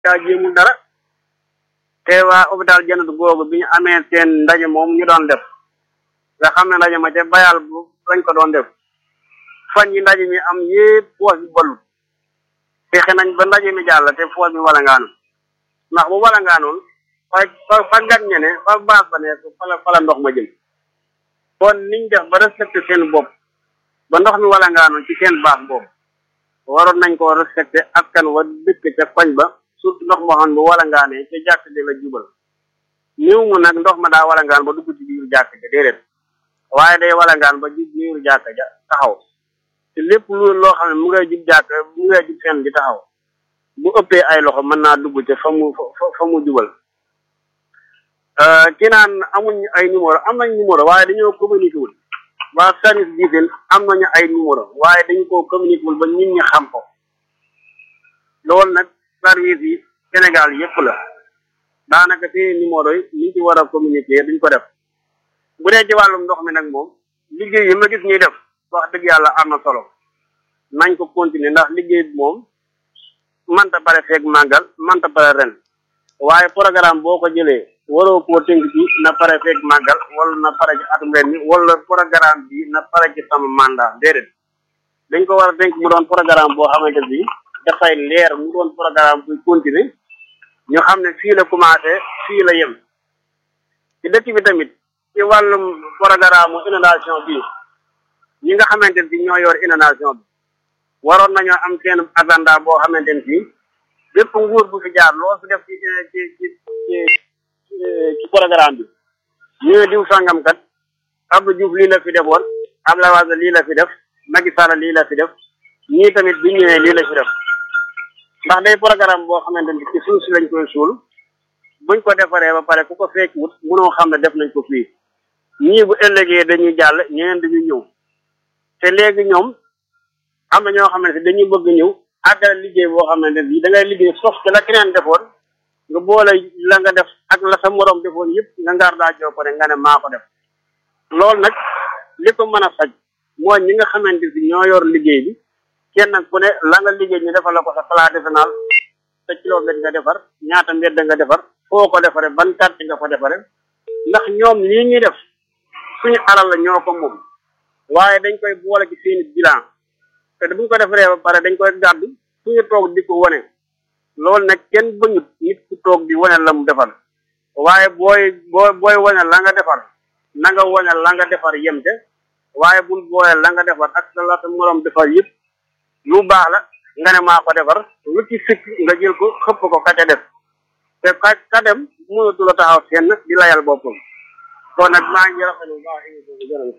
daa jéemul dara te waa hôpital Janatu googu bi ñu amee seen ndaje moom ñu doon def nga xam ne ndaje ma ca bayal bu lañ ko doon def fan yi ndaje mi am yépp poos bi ballut fexe nañ ba ndaje mi jàll te poos bi wala ngaanu ndax bu wala ngaanoon fa fa fa gan ñe ne fa baas ba ne fala fala ndox ma jëm kon niñ def ba respecté seen bopp ba ndox mi wala ngaanoon ci seen baax boobu waroon nañ koo respecté askan wa dëkk ca koñ ba surtout ndox moo xam bu wala ngaanee ca jàkk ji la jubal néew mu nag ndox ma daa wala ngaan ba dugg ci biir jàkk ja déedéet waaye day wala ngaan ba jub biir jàkk ja taxaw te lépp lu loo xam ne mu ngay jub jàkk mu ngay jub fenn di taxaw bu ëppee ay loxo mën naa dugg ca fa mu fa fa mu jubal ki naan amuñ ay numéro am nañ numéro waaye dañoo communiqué wul waa service d'hygiène am nañu ay numéro waaye dañu koo communiqué wul ba nit ñi xam ko loolu nag service yi Sénégal yëpp la daanaka seen numéro yi liñ ci war a communiquer duñ ko def bu dee ci wàllum ndox mi nag moom liggéey yi ma gis ñuy def wax dëgg yàlla am na solo nañ ko continuer ndax liggéey bi moom manta pare feeg màggal manta pare ren waaye programme boo ko jëlee waroo koo tënk ci na pare feeg màggal wala na pare ci atum ren mi wala programme bi na pare ci sama mandat déedéet dañ ko war a tënk mu doon programme boo xamante bi dafay leer mu doon programme buy continuer ñu xam ne fii la commencé fii la yem ci dëkk bi tamit ci wàllum programme inondation bi ñi nga xamante ne ñoo yor inondation bi waroon nañoo am seen agenda boo xamante ne fii bépp nguur bu fi jaar loo fi def ci ci ci ci ci programme bi ñu ne diw sangam kat Abdou Diouf lii la fi defoon Abdoulaye Wade lii la fi def Macky Sall lii la fi def ñii tamit bi ñëwee lii la fi def ndax day programme boo xamante ni ci suuf si lañ koy suul buñ ko defaree ba pare ku ko fekk wut mënoo xam ne def nañ ko fii ñii bu ëllëgee dañuy jàll ñeneen dañuy ñëw te léegi ñoom am na ñoo xamante ne dañuy bëgg ñëw àggale liggéey boo xamante ne da ngay liggéey sof te la keneen defoon nga boole la nga def ak la sa morom defoon yëpp nga ngaar daa joo ko ne nga ne maa ko def loolu nag li ko mën a faj mooy ñi nga xamante ni ñoo yor liggéey bi kenn ku ne la nga liggéey ñu defal la ko sa plan décennal sa kilomètre nga defar ñaata mbedd nga defar foo ko defare ban quartier nga ko defare ndax ñoom lii ñuy def suñu alal la ñoo ko moom waaye dañ koy boole ci seeni bilan te buñ ko defaree ba pare dañ koy gàddu suñu toog di ko wane loolu nag kenn bañut nit ku toog di wane la mu defar waaye booy booy booy wane la nga defar na nga wane la nga defar yem te waaye bul boole la nga defar ak sa la sa morom defar yëpp lu baax la nga ne maa ko defar lu ci sikk nga jël ko xëpp ko ka ca def te ka ka dem mënatu la taxaw fenn di layal boppam kon nag maa ngi rafetlu bu baax émission bi jërëjëf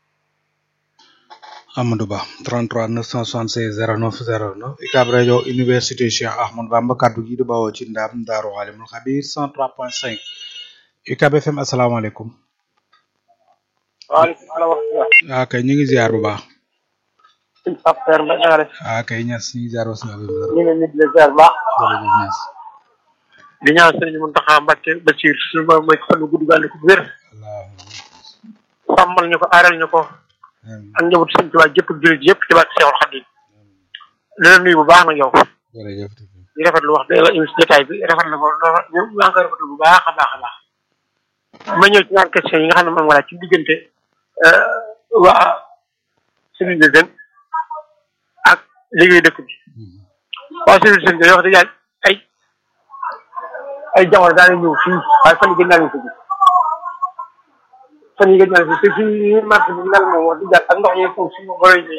Amadou Ba 33 976 09 09 UCAB rajo université Cheikh Ahmadou Bamba kaddu gi di bawoo ci ndam Daaru Alimul Xabir 103.5 UCAB FM asalaamaaleykum. waaleykum salaam wa rahmatulah. ah kay ñu ngi ziar bu baax. suñu Pape Seer Mbaye na nga def. ah kay ñas ñu ngi ziar wasalaam. ñu ngi leen di ziar bu baax. jërëjëf ñas. di ñaan sëriñ Mountakha Mbacké Bachir suñu borom mooy fan gu gudd gàll ko wér. sàmmal ñu ko aaral ñu ko. ak njabootu sëñ Tuubaa jëpp ak jullit yëpp ci barke Seexul Xadiim. di la nuyu bu baax nag yow. jërëjëf. di rafetlu wax dëgg la émission jotaay bi rafet na ko lool ñu maa ngi koy rafetlu bu baax a baax a baax. ma ñëw ci ñaar question yi nga xam ne moom wala ci diggante waa civil de jeune ak liggéey dëkk bi waa civil de jeune wax dëgg yàlla ay ay jamono daana ñëw fii waaye fan yi gën naa leen ko gis fan yi gën naa leen ko te fii marché bi mel moom wax dëgg yàlla ak ndox yi foofu suñu boroy ñi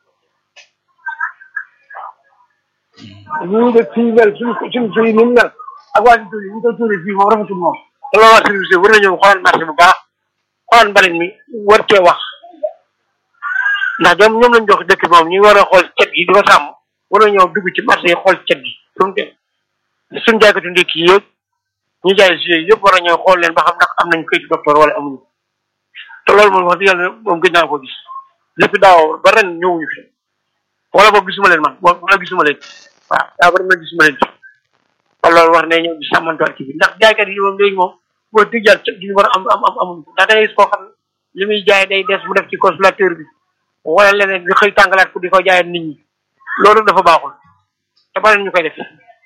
ñu de fii mel suñu suñu fii ni mu mel ak waa si tuuli ñu koy tuuli fii moom rafetul moom te loolu waa service war na ñëw xoolal marché bu baax xoolal mbalit mi war cee wax ndax ñoom ñoom lañ jox dëkk moom ñu war a xool cet gi di ko sàmm war na ñëw dugg ci marché yi xool cet gi fu mu dem suñu jaaykatu ndékki yi yëpp ñu jaay si yëpp war na ñëw xool leen ba xam ndax am nañ këyit docteur wala amuñu te loolu moom wax dëgg yàlla moom gëj naa ko gis lépp daaw ba ren ñëwuñu fi wala boog gisuma leen man wala gisuma leen waaw daa bari ma gisuma leen kon loolu war nañ ñëw di sàmmantuwaat ci bi ndax jaaykat yi moom léegi moom boo dëgg yàlla ca gi war a am am am amuñ ko ndax da ngay gis koo xam ne li muy jaay day des mu def ci consommateur bi wala leneen di xëy tàngalaat ko di ko jaayat nit ñi loolu dafa baaxul te bari ñu koy def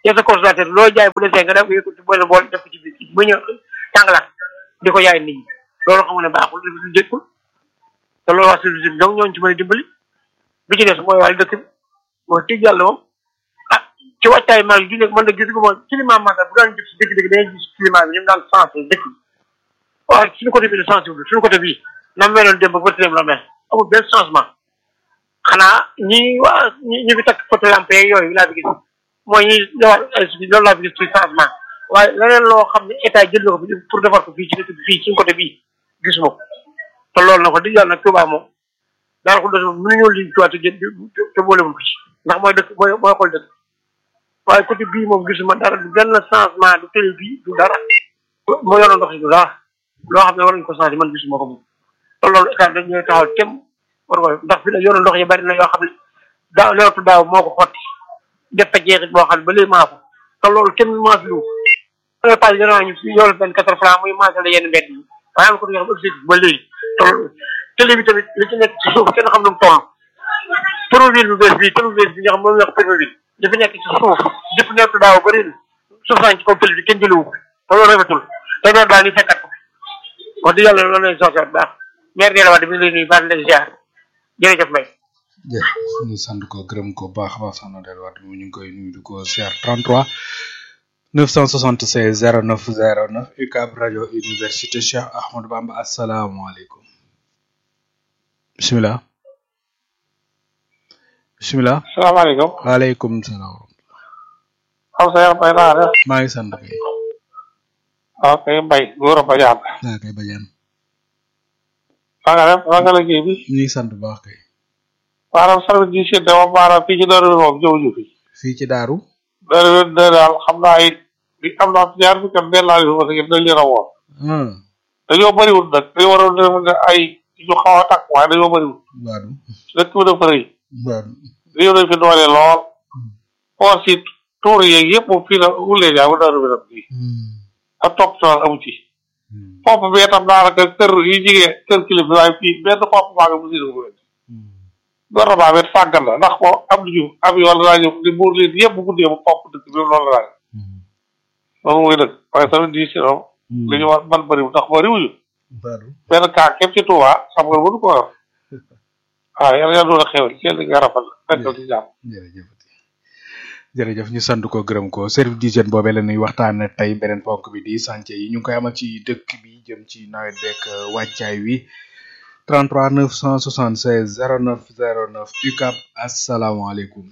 yow sa consommateur loo jaay bu desee nga def ko ci boole bool def ko ci biir ba ñëw tàngalaat di ko yaay nit ñi loolu xam ne baaxul lu jëkkul te loolu waa service bi donc ñooñu ci mën a dimbali bi ci des mooy wàllu dëkk bi mooy tëj yàlla moom ah ci wàccaay mag yi nekk mën na gis ko moom climat magal bu daan jëf si dëkk-dëkk dañuy gis climat bi ñu daan sensé dëkk bi waaye suñu côté bi de sensible suñu côté bii na meloon démb ba tëram la mel amul benn changement xanaa ñi waa ñi ñi fi takk côté lampe yooyu laa fi gis mooy ñi ñëwaat loolu laa fi gis ci changement waaye leneen loo xam ne état jël na ko pour defar ko fii ci dëkk bi fii suñu côté bii gisuma ko te loolu na ko di yàlla nag Touba moom daal ko dos moom mënuñoo liñ tuwaat te te boolewul ko ci ndax mooy dëkk mooy mooy xool dëkk waaye côté bii moom gisuma dara du benn changement du télé bii du dara moo yoroon ndox yi du dara loo xam ne war nañu ko changé man gisuma ko moom te loolu état dañ ñooy taxaw tem war ko ndax fi ne yoonu ndox yi bari na yoo xam ne daaw leewatu daaw moo ko xotti def fa jeexit boo xam ne ba léegi maa ko te loolu kenn maas lu nga pas yéen ñu yoolu benn quatre francs muy maasale yenn mbedd yi waaye am ko yoo xam objectif ba léegi te télé bi tamit li ci nekk ci suuf kenn xam nu mu toll Promoville bu bees bi Promoville bi nga xam moom la wax Promoville li fi nekk ci suuf def leewatu daaw bëri na suuf saa ci kaw télé bi kenn jëlewu ko te loolu rafetul te loolu daal ñu fekkat ko wax dëgg yàlla loolu lañ soxla baax maire Ndella Wade mi ngi lay nuyu baax na leen ziar jërëjëf Mbaye. jërëjëf ñu sant ko gërëm ko baax a baax soxna Ndella Wade ñu ngi koy nuyu di ko ziar 33 976 09 09 UCAB rajo université Cheikh Ahmadou Bamba asalaamaaleykum. bisimilah. bisimilah. salaamaaleykum. waaleykum salaam. xam sa yaram bay naa def. maa ngi sant kay. waaw kay mbay góor a bajaan. maa kay bajaan. maa nga def maa nga liggéey bi. ñu ngi sant bu baax kay. maanaam service di seet dama maanaam fii ci Darou Wér moom jëw ju fi. fii ci Daaru. Darou Wér de daal xam naa it bi am naa fi ñaar fukki at benn laa leen parce que dañ leen a woon. dañoo bëriwul nag dañoo waroon def ne ay ñu xaw a takk waaye dañoo bëriwul. Baadu. dëkk bi dafa rëy. Baadu. dañoo dañ fi doole lool. or si tuur yeeg yëpp moom fii la wulee jaa ba Darou Wér bi. ak topp tool amu ci. pompe bi itam daanaka kër yi jigee kër kilifa waaye fii benn pompe baa nga musi ko leen gouvernement bi sàggan la ndax ko am nañu am yoon laa ñëw di buur leen yëpp bu guddee ba pompe dëkk bi loolu la loolu mooy dëkk waaye tamit di si noonu li ñu war man bëriwul ndax bëriwuñu Baadu. benn kaa képp ci Touba xam nga mënu ko yor waaw yàlla yàlla doon a xewal kenn nga rafet nekkal ci jàmm jërëjëf jërëjëf ñu sant ko gërëm ko service d'hygiène boobee la ñuy waxtaane tey beneen ponk bi di chantier yi ñu ngi koy amal ci dëkk bi jëm ci nawet beeg wàccaay wi 33 976 09 09 UCAB asalaamaaleykum.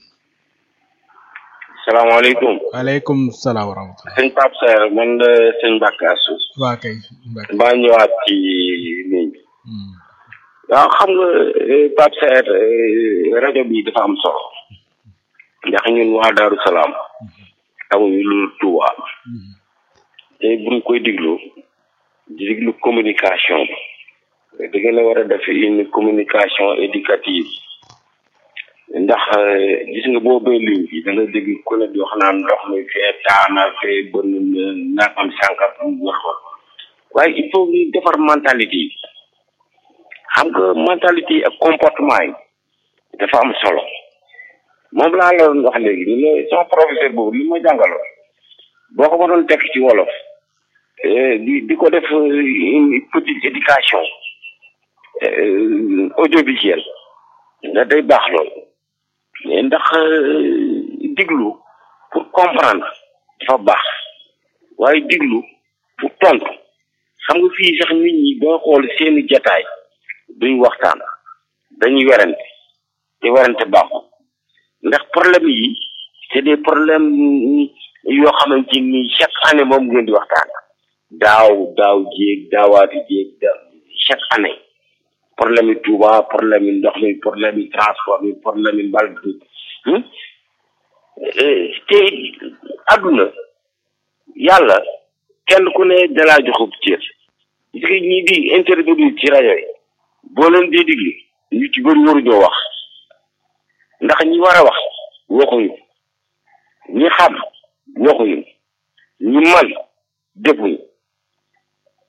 salaamaaleykum waaleykum salaam wa rahmatulah. sëñ Pape Seer man la sëñ Mbacke Assou waa kay Mbacke. maa ñëwaat ci ligne bi Hmm. waaw xam nga eh, Pape Seer eh, rajo bi dafa am solo ndax ñun waa Daaru Salaam amuñu lu Touba Hmm. te buñ koy diglu di diglu communication bi da ngeen a war a def une communication éducative ndax eh, gis nga boo bay ligne bi da nga dégg ku ne di wax naan ndox mi fee taana fee bënn na nangam sànkar mu wax ko waaye il faut ñu defar mentalité yi xam nga mentalité yi ak comportement yi dafa am solo moom laa la doon wax léegi ni la sama professeur boobu li ma jàngaloon boo ko mënoon tekk ci wolof eh, di di ko def euh, une petite éducation euh, audiovisuelle da day baax loolu mais ndax euh, diglu pour comprendre dafa baax waaye diglu pour tontu xam nga fii sax nit ñi boo xool seeni jataay duñ waxtaan dañuy werante te werante baaxul ndax problème yi c'est des problèmes yoo xamante ni chaque année moom ngeen di waxtaan daaw daaw jéeg daawaati jéeg da chaque année problème yi Touba problème yi ndox mi problème yi transport mi problème yi mbal bi hmm? Eh, te àdduna yàlla kenn ku ne dalaa joxub cër gis nga ñi di intervenir ci rajo yi boo leen dee digli ñu ci bëri waruñoo wax ndax ñi war a wax waxuñu ñi xam waxuñu ñi man defuñu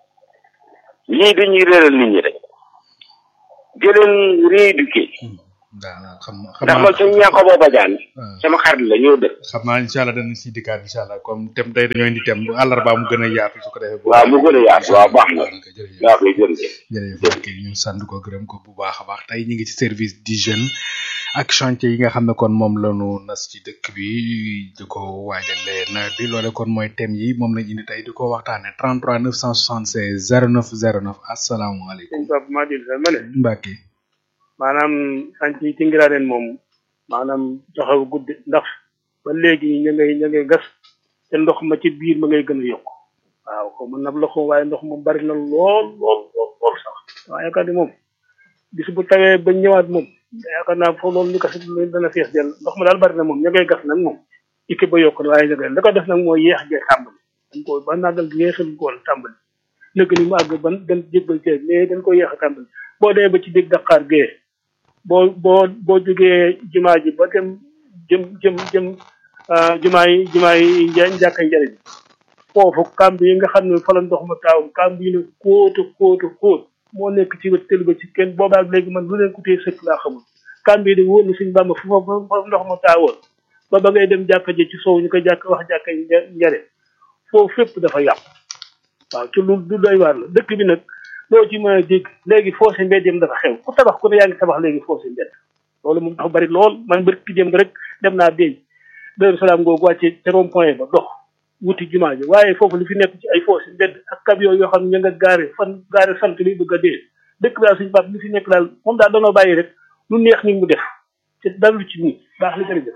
ñii dañuy réeral nit ñi rek di leen rééduquer waaw xam ndax xam man suñu ñàkk boo bajaan waaw sama xarit la ñoo dëkk xam naa incha allah danañ si dikkaat incha allah comme tem tey dañoo indi tem bu àllarba mu gën a yaatu su ko defee. bu waaw mu gën a yaatu waaw baax na jërëjëf waaw kay jërëjëf jërëjëf ok ñu sant ko gërëm ko bu baax a baax tey ñu ngi ci service d'hygiène ak chantier yi nga xam ne kon moom la ñu nas ci dëkk bi di ko waajale nawet bi loole kon mooy thème yi moom lañ indi tey di ko waxtaane 33 976 09 09 asalaamaaleykum sëñ Pape maa dil sa ma ne Mbacke maanaam sànc yi ci ngiraaneen moom maanaam taxaw guddi ndax ba léegi ña ngay ña ngay gas te ndox ma ci biir ma ngay gën a yokk waaw xaw ma nab la xaw waaye ndox moom bari na lool lool lool lool sax waaye yaakaar ni moom bis bu tawee ba ñëwaat moom yaakaar naa foofu loolu ñu gas dana fees del ndox ma daal bari na moom ña ngay gas nag moom ikke ba yokk na waaye ña ngay la ko def nag mooy yeex gee tàmbali dañ ko ba naggal gi yeexal ko woon tàmbali nëgg ni mu àgg ban gën jébbal cee mais dañ ko yeex a tàmbali boo demee ba ci dégg Dakar gee boo boo boo jógee jumaa ji ba dem jëm jëm jëm ah, jumaa yi jumaa yi nja njàkka njariñ foofu kàmb yi nga xam ne fa la ndox ma taaw kàmb yi ne kóotu kóotu kóot moo nekk ci wet tëli ba ci kenn boobaak léegi man lu leen ko tee sëkk laa xamul kàmb yi de wóor na suñ bàmba fu fa fa ndox ma taawoon ba ba ngay dem jàkka ji ci sow ñu ko jàkk wax jàkka nja- njare foofu fépp dafa yàqu waaw ci lu du doy waar la dëkk bi nag loo ci mën a dégg léegi foosé mbedd yam dafa xew ku tabax ku ne yaa ngi tabax léegi foosé mbedd loolu moom dafa bari lool man bari ki jëm rek dem naa déy Daaru Salaam googu wàcce ca rond point ba dox wuti jumaa ji waaye foofu li fi nekk ci ay foosé mbedd ak camion yoo xam ne ña nga gaare fan gaare sant li bëgg a dee dëkk bi daal suñu bàpp li fi nekk daal moom daal danoo bàyyi rek lu neex ni mu def te dalu ci nii baax li jërëjëf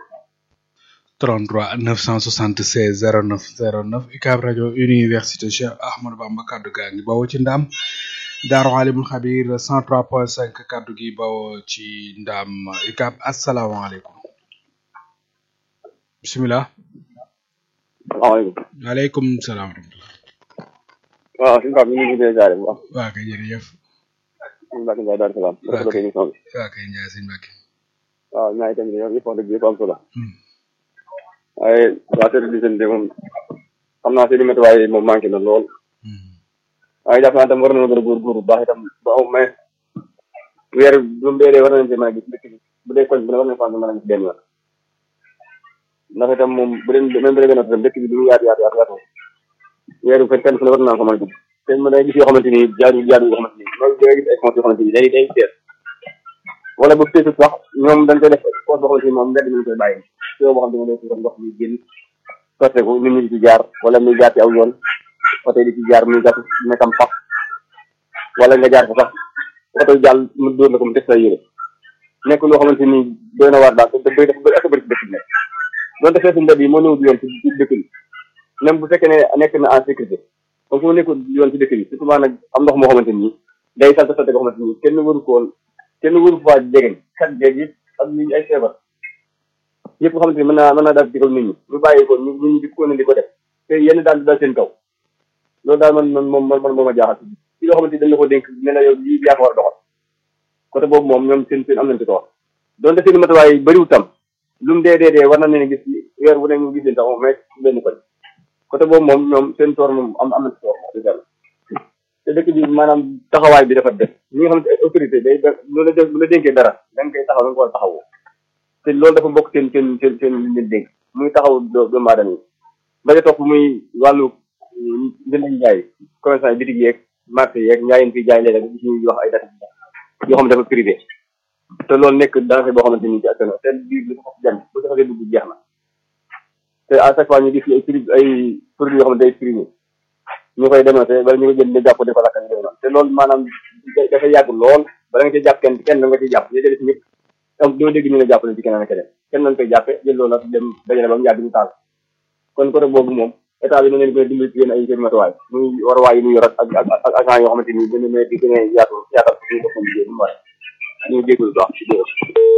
33 976 09 09 UCAB rajo université Cheikh Ahmadou Bamba kaddu gaa ngi bawoo ci ndam Daaru Alimul Xabir 103.5 kaddu gi bawoo ci ndam UCAB asalaamaaleykum bisimilah. salaamaaleykum. waaleykum salaam wa rahmatulah. waaw suñu Pape ñu ngi gisee jaare bu baax. waa kay jërëjëf. suñu Mbacke Ndiaye Daaru Salaam. waa rafetlu kay émission bi. waa kay Ndiaye sëñ Mbacke. waaw ñaari tamit yow yëpp wax dëgg yëpp am solo. Hmm. waaye waa service d'hygiène de moom xam naa seen i matuwaay moom manqué na lool. Hmm. waaye jàpp naa tam war nañoo gën a góorgóorlu bu baax itam ba au moins weer bu mu dee war nañu cee mën a gis dëkk bi bu dee koñ bu ne war nañu faa mën a gis benn yoon. ndax itam moom bu dee même bu dee gën a tam dëkk bi du mu yaatu yaatu yaatu yaatu weer bu fekk kenn fu ne war naa ko mën a gis te mën a gis yoo xamante ni jaadu jaadu yoo xamante ni loolu da ngay gis ay comptes yoo xamante ni day day seet wala bu feesut sax ñoom dañ koy def compte boo xamante ni moom mbedd mi lañ koy bàyyi yoo boo xam ne day tuuram ndox mi génn sotte ko nit ñi di ci jaar wala muy jaar ci aw yoon oto yi di ci jaar muy gas nekkam sax wala nga jaar fa sax oto yi jàll mu dóor la ko mu def say yére nekk loo xamante ni doy na waar daal te bëri dafa bëri ak bëri ci dëkk bi nekk donte feesu mbedd yi moo néew yoon ci ci dëkk bi même bu fekkee ne nekk na en sécurité comme fu nekkul yoon ci dëkk bi surtout nag am ndox moo xamante ni day salte salte goo xamante ni kenn waru ko woon kenn waru faa jegeñ kat jeeg yëpp ak nit ñi ay feebar yëpp nga xamante ni mën naa mën naa daal di ko nit ñi ñu bàyyi ko ñu ñu di ko ne di ko def te yenn daal di dal seen kaw loolu daal man man moom man man moom a jaaxal ci loo xamante ni dañ la ko dénk ne la yow lii yaa ko war a doxal côté boobu moom ñoom seen seen am nañ ci tool donte seen matuwaay bëriwul tam lu mu dee dee dee war na leen gis weer bu ne ñu gis leen sax moom mais benn koñ côté boobu moom ñoom seen toor moom am am na ci toor wax dëgg yàlla te dëkk bi maanaam taxawaay bi dafa def ñi nga xamante ay autorité day def lu la def lu la dénkee dara da nga koy taxaw da nga ko war a taxawoo te loolu dafa bokk seen seen seen seen li leen dénk muy taxaw doo- doomu aadama yi ba ca topp muy wàllu njënd ak njaay commerçant yi bitig yeeg marché yeeg njaayin fi jaay léeg-léeg gis ñuy wax ay data yoo xam ne dafa privé te loolu nekk danger boo xamante ni ci askan wi te biir li ko jàng bu ko xasee dugg jeex na te à chaque fois ñu gis ay pri ay produits yoo xam ne day primé ñu koy dénoncé wala ñu koy jënd di jàpp di ko lakk ñu noonu te loolu maanaam da- dafa yàgg lool bala nga ci jàpp kenn kenn da nga ciy jàpp ñu jëlee si ñëpp am doo dégg ñu ne jàppale ci keneen ak keneen kenn lañ koy jàppe jël loolu nag dem dajale ba mu yàgg ñu taal kon côté boobu moom état bi na leen gën a dimbali ci yéen ay seen matuwaay muy waruwaay yi muy yor ak ak ak ak agent yoo xamante ni gën a di gën a yaatu yaatal suñu boppam liggéey bi mu war ñu jégalu baax ci dégg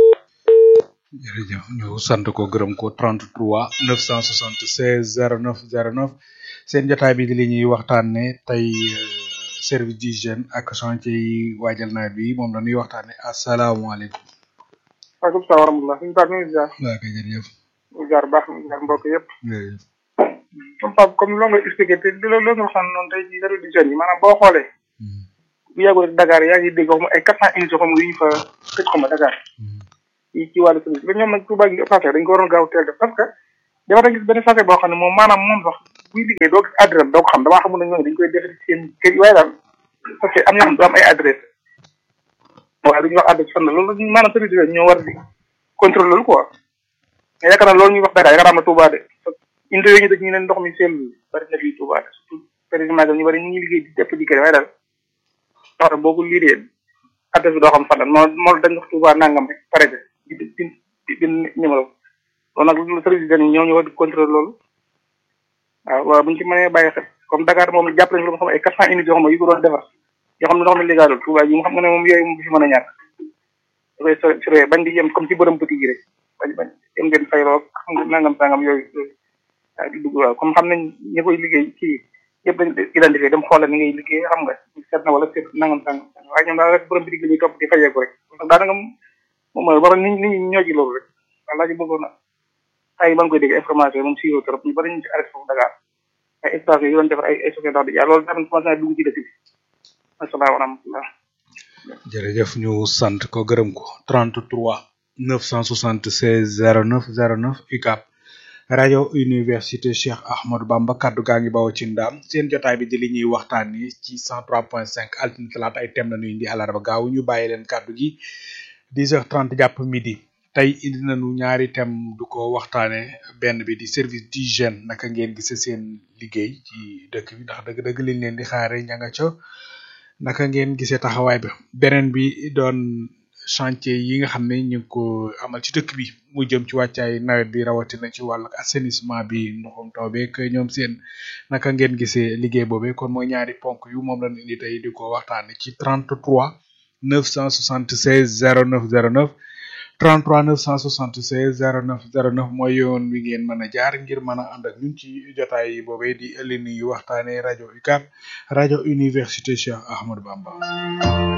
jërëjëf ñu sant ko gërëm ko 33 976 09 09 seen jotaay bi di li ñuy waxtaane tey euh, service d'hygiène ak chantier yi waajal nawet bi moom la ñuy waxtaane asalaamaaleykum waaleykum salaam wa rahmatulah suñu Pape ñu ngi ziar waa kay jërëjëf ñu ziar baax ñu ziar mbokk yëpp jërëjëf comme Pape comme loo nga expliqué te li loolu nga xam noonu tey ci service d'hygiène yi maanaam boo xoolee Hmm. bu yàggul rek Dakar yaa ngi dégg xaw ma ay quatre cent émissions xaw ma yu ñu fa tëj xaw ma Dakar ci ci wàllu service ba ñoom nag Touba gi passé dañ ko waroon gaaw teel def parce que dafa da gis benn passé boo xam ne moom maanaam moom sax buy liggéey doo gis adresse doo ko xam damaa xamul ne ñoom dañ koy def seen kër yi waaye daal parce que am na xam du am ay adresse waaye duñu wax adresse fan la loolu maanaam service yooyu ñoo war di contrôle loolu quoi mais yaakaar naa loolu ñuy wax Dakar yaakaar naa Touba de inde yooyu ñu dëkk ñu leen ndox mi seen bari na fii Touba de surtout président ñu bari ñu ngi liggéey di depp di kër waaye daal wax boo ko liiree adresse bi doo xam fan la moo moo dañ wax Touba nangam rek pare di di di di numéro loolu nag lu service yi ñoo ñu war di contrôle loolu waaw waaw bu ñu ci mënee bàyyi xel comme Dakar moom jàpp nañu lu nga xam ay quatre cent unités yoo xam ne yu ko doon defar yoo xam ne ndox mi légalul Touba yi mu xam nga ne moom yooyu moom du fi mën a ñàkk da koy surveiller bañ di yem comme ci borom petit yi rek bañ bañ yem ngeen fayloo xam nga nangam sangam yooyu yooyu waaw di dugg waaw comme xam nañ ñi koy liggéey ci yëpp dañ identifié dem xoolal ni ngay liggéey xam nga seet na wala seet nangam sangam waaye ñoom daal rek borom bitig la ñuy topp di fayeeku rek daanaka moom mooy war nit ñi ñoo ci loolu rek walla ji bëggoon na ay ba nga koy dégg information moom siiwoo trop ñu bari ñu ci arrêté foofu Dakar ay espace yu doon defar ay ay société di jaay loolu tamit commencé na dugg ci dëkk bi asalaam wa rahmatullah jërëjëf ñu sant ko gërëm ko 33 976 09 09 UCAB rajo université Cheikh Ahmadou Bamba kaddu gaa ngi bawoo ci ndaam seen jotaay bi di li ñuy waxtaan ni ci 103.5 altine talaata ay thème la ñuy indi àllarba gaaw ñu bàyyi leen kaddu gi 10h30 jàpp midi tey indi nañu ñaari thème du ko waxtaane benn bi di service d'hygiène naka ngeen gise seen liggéey ci dëkk bi ndax dëgg-dëgg liñ leen di xaare ña nga ca naka ngeen gisee taxawaay ba beneen bi doon chantier yi nga xam ne ñu ngi ko amal ci dëkk bi mu jëm ci wàccaay nawet bi rawatina ci wàllu assainissement bi ndoxum taw beeg ñoom seen naka ngeen gisee liggéey boobee kon mooy ñaari ponk yu moom lañ indi tey di ko waxtaane ci 33 976 09 09 33 976 09 09 mooy yoon wi ngeen mën a jaar ngir mën a ànd ak ñun ci jotaay boobee di ëllëg nuyu waxtaane rajo UCAB rajo université Cheikh Ahmadou Bamba